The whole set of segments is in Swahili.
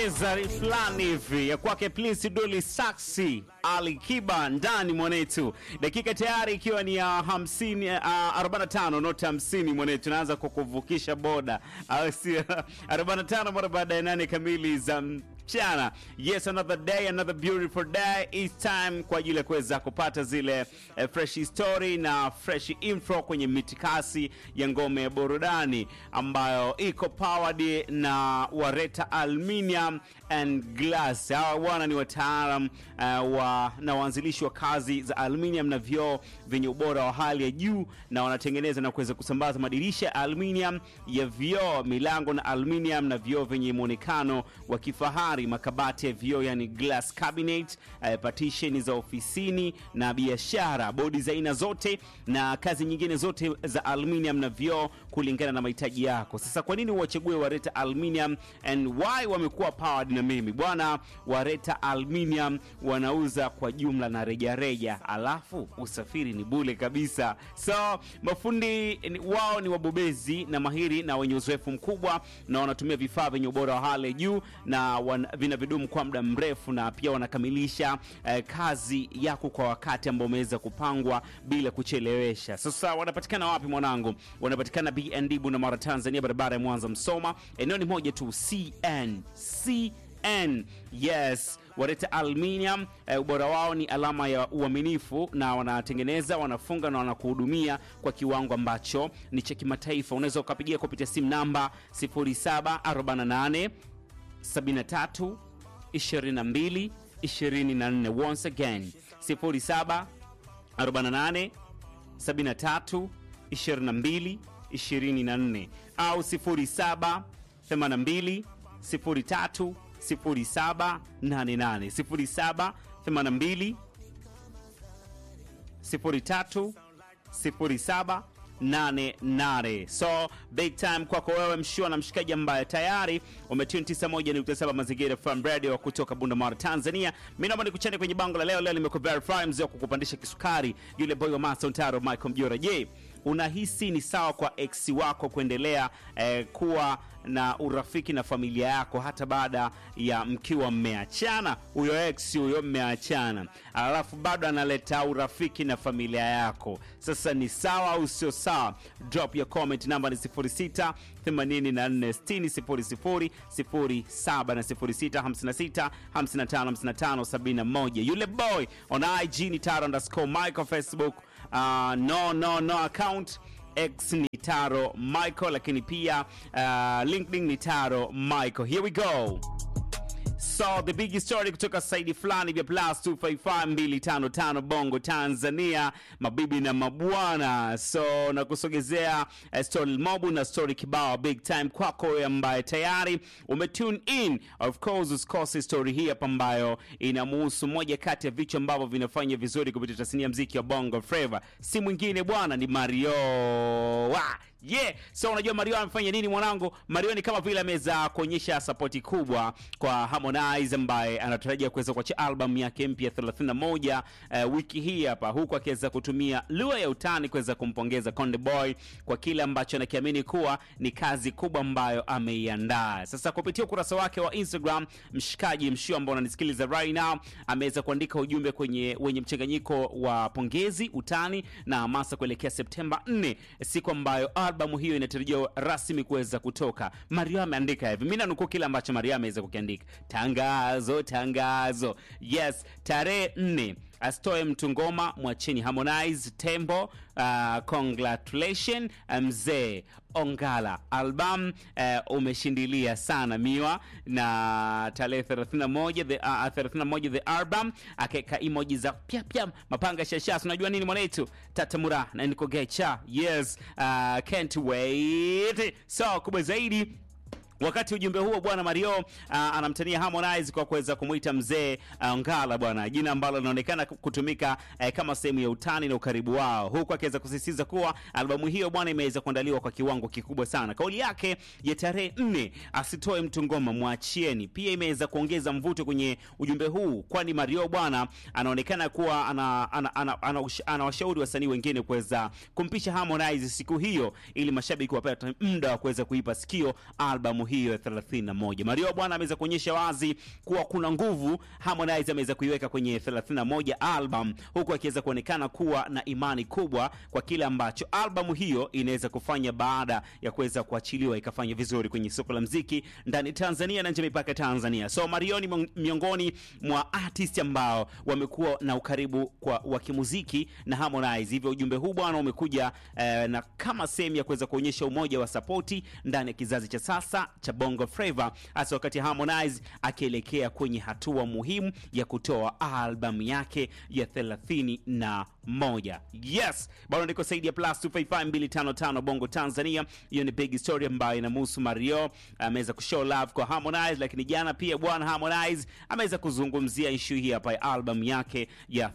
teaser fulani hivi ya kwake Prince Dully Saxi Ali Kiba ndani mwanetu, dakika tayari ikiwa ni ya 50 uh, 45 noti 50 mwanetu, naanza kukuvukisha boda au si 45 mara baada ya nane kamili za mchana. Yes, another day, another beautiful day. It's time kwa ajili ya kuweza kupata zile eh, fresh story na fresh info kwenye mitikasi ya ngome ya burudani ambayo iko powered na Wareta Aluminium and Glass. Hawa bwana ni wataalam uh, wa, na waanzilishi wa kazi za aluminium na vioo vyenye ubora wa hali ya juu, na wanatengeneza na kuweza kusambaza madirisha ya aluminium ya vioo, milango na aluminium na vioo vyenye muonekano wa kifahari, makabati ya vioo yani glass cabinet, uh, partition za ofisini na biashara, bodi za aina zote na kazi nyingine zote za aluminium na vioo kulingana na mahitaji yako. Sasa kwa nini uwachague Wareta Aluminium and why wamekuwa powered na mimi bwana? Wareta Aluminium wanauza kwa jumla na rejareja, alafu usafiri ni bule kabisa. So mafundi ni- wao ni wabobezi na mahiri na wenye uzoefu mkubwa, na wanatumia vifaa vyenye ubora wa hali ya juu na wan, vina vidumu kwa muda mrefu, na pia wanakamilisha eh, kazi yako kwa wakati ambao umeweza kupangwa bila kuchelewesha. Sasa wanapatikana wapi mwanangu? Wanapatikana BND Bunamara, Tanzania, barabara ya Mwanza Msoma. Eneo ni moja tu, CN CN. Yes, Wareta Aluminium eh, ubora wao ni alama ya uaminifu, na wanatengeneza, wanafunga na wanakuhudumia kwa kiwango ambacho ni cha kimataifa. Unaweza ukapigia kupitia simu namba 0748 73 22 24. Once again 07 48 73 22 24 au 07 82 03 07 88 07 82 03 07 88. So big time kwako wewe mshua na mshikaji ambaye tayari umetune 91.7 Mazingira FM Radio kutoka Bunda Tanzania. Mimi naomba nikuchane kwenye bango la leo. Leo limekuwa verify mzee wa kukupandisha kisukari, yule boy wa Master Ntaro Michael Mjora. Je, unahisi ni sawa kwa ex wako kuendelea eh, kuwa na urafiki na familia yako hata baada ya mkiwa mmeachana? Huyo ex huyo mmeachana, alafu bado analeta urafiki na familia yako, sasa ni sawa au sio sawa? Drop your comment, namba ni 06 84 60 00 07 na 06 56 55 55 71. Yule boy on IG ni taro underscore Michael, Facebook uh, no no no account X ni Taro Michael, lakini pia uh, LinkedIn ni Taro Michael. Here we go. So the big story kutoka saidi fulani vya plus 255255 Bongo Tanzania, mabibi na mabwana. So na kusogezea uh, story mobu na story kibao big time kwako wewe ambaye tayari umetune in. Of course usikose story hii hapa ambayo inamuhusu moja kati ya vichwa ambavyo vinafanya vizuri kupitia tasnia ya mziki wa Bongo Flava, si mwingine bwana, ni Mario wa Yeah. So unajua Mario amefanya nini mwanangu? Mario ni kama vile ameweza kuonyesha sapoti kubwa kwa Harmonize ambaye anatarajia kuweza kuachia album yake mpya 31 uh, wiki hii hapa, huku akiweza kutumia lugha ya utani kuweza kumpongeza Konde Boy kwa kile ambacho anakiamini kuwa ni kazi kubwa ambayo ameiandaa. Sasa kupitia ukurasa wake wa Instagram, mshikaji mshio ambao unanisikiliza right now ameweza kuandika ujumbe kwenye wenye mchanganyiko wa pongezi, utani na hamasa kuelekea Septemba 4, siku ambayo albamu hiyo inatarajiwa rasmi kuweza kutoka. Mario ameandika hivi, mimi nanukuu kile ambacho Mario ameweza kukiandika: tangazo, tangazo. Yes, tarehe 4 asitoe mtu ngoma, mwacheni Harmonize Tembo. Uh, congratulation mzee Ongala, album uh, umeshindilia sana miwa. Na tarehe 31 the, uh, 31 the album akaweka emoji za pya pya mapanga shasha. Unajua nini mwanetu tatamura na niko gecha. Yes, uh, can't wait. So kubwa zaidi Wakati ujumbe huo bwana Mario uh, anamtania Harmonize kwa kuweza kumwita mzee uh, Ngala bwana, jina ambalo linaonekana kutumika uh, kama sehemu ya utani na ukaribu wao, huku akiweza kusisitiza kuwa albamu hiyo bwana imeweza kuandaliwa kwa kiwango kikubwa sana. Kauli yake ya tarehe nne, asitoe mtu ngoma mwachieni, pia imeweza kuongeza mvuto kwenye ujumbe huu, kwani Mario bwana anaonekana kuwa ana, ana, ana, ana, ana washauri wasanii wengine kuweza kumpisha Harmonize siku hiyo, ili mashabiki wapate muda wa kuweza kuipa sikio albamu hiyo ya 31. Mario bwana ameweza kuonyesha wazi kuwa kuna nguvu Harmonize ameweza kuiweka kwenye 31 album, huku akiweza kuonekana kuwa na imani kubwa kwa kile ambacho albamu hiyo inaweza kufanya baada ya kuweza kuachiliwa ikafanya vizuri kwenye soko la mziki ndani Tanzania na nje ya mipaka ya Tanzania. So Mario ni miongoni mwa artist ambao wamekuwa na ukaribu kwa wa kimuziki na Harmonize. Hivyo ujumbe huu bwana umekuja eh, na kama sehemu ya kuweza kuonyesha umoja wa sapoti ndani ya kizazi cha sasa cha Bongo Flava, hasa wakati Harmonize akielekea kwenye hatua muhimu ya kutoa albamu yake ya 31. Yes, bado niko saidi ya plus 255255 Bongo Tanzania. Hiyo ni big story ambayo inamhusu Mario, ameweza kushow love kwa Harmonize, lakini jana pia bwana Harmonize ameweza kuzungumzia issue hii hapa ya album yake ya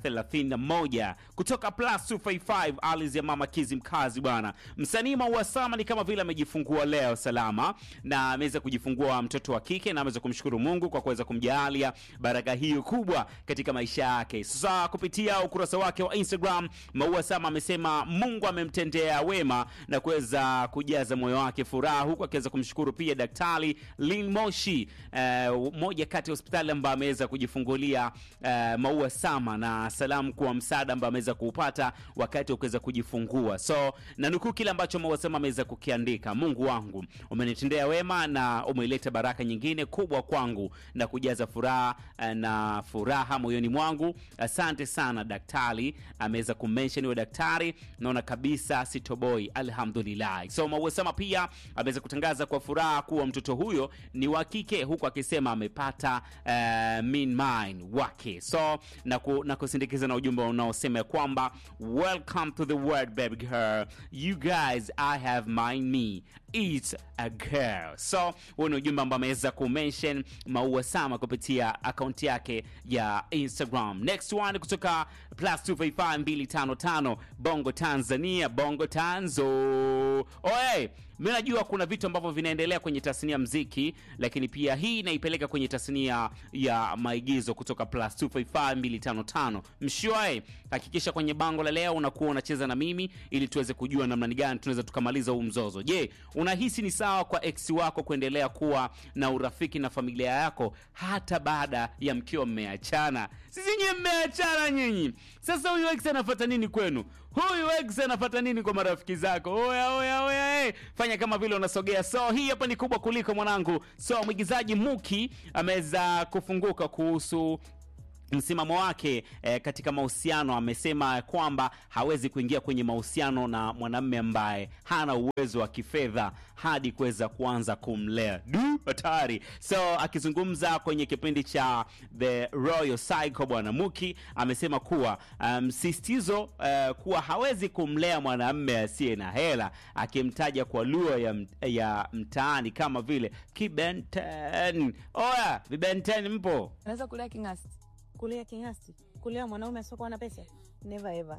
31 kutoka plus 255 Alice ya Mama Kizi mkazi bwana. Msanii Maua Sama ni kama vile amejifungua leo salama na ameweza kujifungua mtoto wa kike na ameweza kumshukuru Mungu kwa kuweza kumjalia baraka hiyo kubwa katika maisha yake. Sasa kupitia ukurasa wake wa Instagram, Maua Sama amesema Mungu amemtendea wema na kuweza kujaza moyo wake furaha, huku akiweza kumshukuru pia Daktari Lin Moshi, uh, moja kati ya hospitali ambayo ameweza kujifungulia uh, Maua Sama, na salamu kwa msaada ambao ameweza kuupata wakati wa kuweza kujifungua. So na nukuu kile ambacho Maua Sama ameweza kukiandika: Mungu wangu umenitendea wema na umeleta baraka nyingine kubwa kwangu na kujaza furaha uh, na furaha moyoni mwangu. Asante sana daktari. Ameweza kumention huyo daktari, naona kabisa sitoboi, alhamdulillah. So Maua Sama pia ameweza kutangaza kwa furaha kuwa mtoto huyo ni wa kike, huku akisema amepata uh, mean mine wake. So na, ku, na kusindikiza na ujumbe unaosema ya kwamba welcome to the world baby girl you guys I have mine me it's a girl. So huo ni ujumbe ambao ameweza kumention Maua Sama kupitia akaunti yake ya Instagram. Next one kutoka plus 255255 Bongo Tanzania, Bongo Tanzo. Oye, mimi najua kuna vitu ambavyo vinaendelea kwenye tasnia mziki, lakini pia hii inaipeleka kwenye tasnia ya maigizo kutoka plus 255255. Mshwae, hakikisha kwenye bango la leo unakuwa unacheza na mimi ili tuweze kujua namna gani tunaweza tukamaliza huu mzozo. Je, unahisi ni sawa kwa ex wako kuendelea kuwa na urafiki na familia yako hata baada ya mkiwa mmeachana? Sisi nyinyi mmeachana nyinyi. Sasa huyu ex anafuata nini kwenu? Huyu ex anafuata nini kwa marafiki zako? Oya oya oya, hey. Fanya kama vile unasogea. So hii hapa ni kubwa kuliko mwanangu. So mwigizaji Muki ameweza kufunguka kuhusu msimamo wake eh, katika mahusiano. Amesema kwamba hawezi kuingia kwenye mahusiano na mwanamume ambaye hana uwezo wa kifedha hadi kuweza kuanza kumlea. Du, hatari! So akizungumza kwenye kipindi cha The Royal Cycle, bwana Muki amesema kuwa msisitizo um, uh, kuwa hawezi kumlea mwanamume asiye na hela, akimtaja kwa lugha ya, ya mtaani kama vile kibenten. Oya, vibenten mpo? Unaweza kulea king'asti Kulia king'asti, kulia mwanaume asiokuwa na pesa, never ever.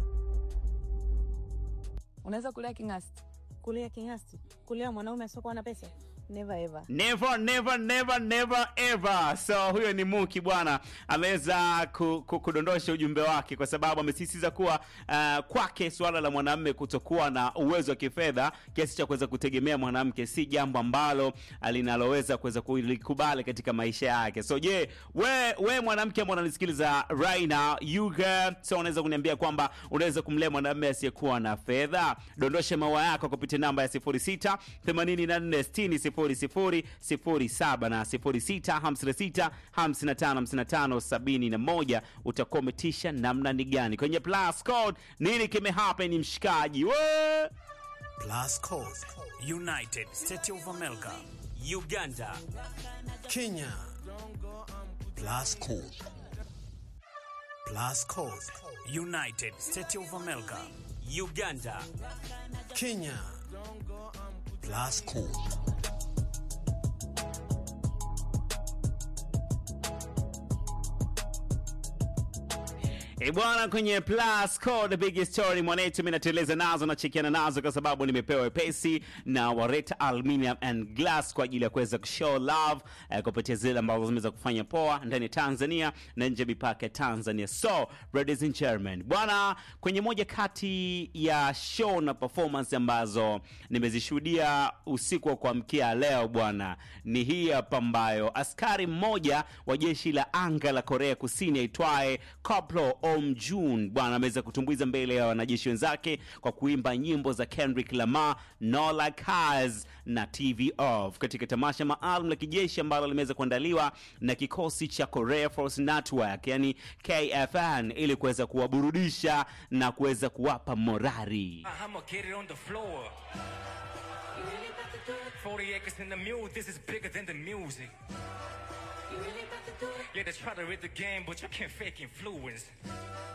unaweza kulea king'asti Kulia king'asti, kulia mwanaume asiokuwa na pesa, never ever. Never, never, never, never ever. So huyo ni Muki bwana, ameweza ku, ku, kudondosha ujumbe wake kwa sababu amesisitiza kuwa uh, kwake suala la mwanamume kutokuwa na uwezo wa kifedha kiasi cha kuweza kutegemea mwanamke si jambo ambalo linaloweza kuweza kulikubali katika maisha yake. So je, we, we mwanamke ambao unanisikiliza right now, you girl, so unaweza kuniambia kwamba unaweza kumlea mwanamume asiyekuwa na fedha? Dondosha maua yako kupitia namba ya 06 84 60 00 07 na 06 56 55 55 71. Utakuwa umetisha namna ni gani kwenye plus code? Nini kimehappen mshikaji? We! Plus Code, United States of America, Uganda, Kenya. Plus Code. Plus Code, United States of America, Uganda, Kenya. Plus Code. Eh, bwana kwenye plus code big story mwanetu, mimi nateleza nazo nachekiana nazo kwa sababu nimepewa pesi na Wareta Aluminium and Glass kwa ajili ya kuweza kushow love eh, kupitia zile ambazo zimeweza kufanya poa ndani ya Tanzania na nje ya mipaka ya Tanzania. So ladies and gentlemen, bwana, kwenye moja kati ya show na performance ambazo nimezishuhudia usiku wa kuamkia leo bwana, ni hii hapa ambayo askari mmoja wa jeshi la anga la Korea Kusini aitwaye Koplo Om Jun bwana ameweza kutumbuiza mbele ya wanajeshi wenzake kwa kuimba nyimbo za Kendrick Lamar, No Like Us na TV Off katika tamasha maalum la kijeshi ambalo limeweza kuandaliwa na kikosi cha Korea Force Network yani KFN ili kuweza kuwaburudisha na kuweza kuwapa morari. I'ma get it on the floor. 40 acres in the mule, this is bigger than the music. Yeah, they try to read the game, but you can't fake influence.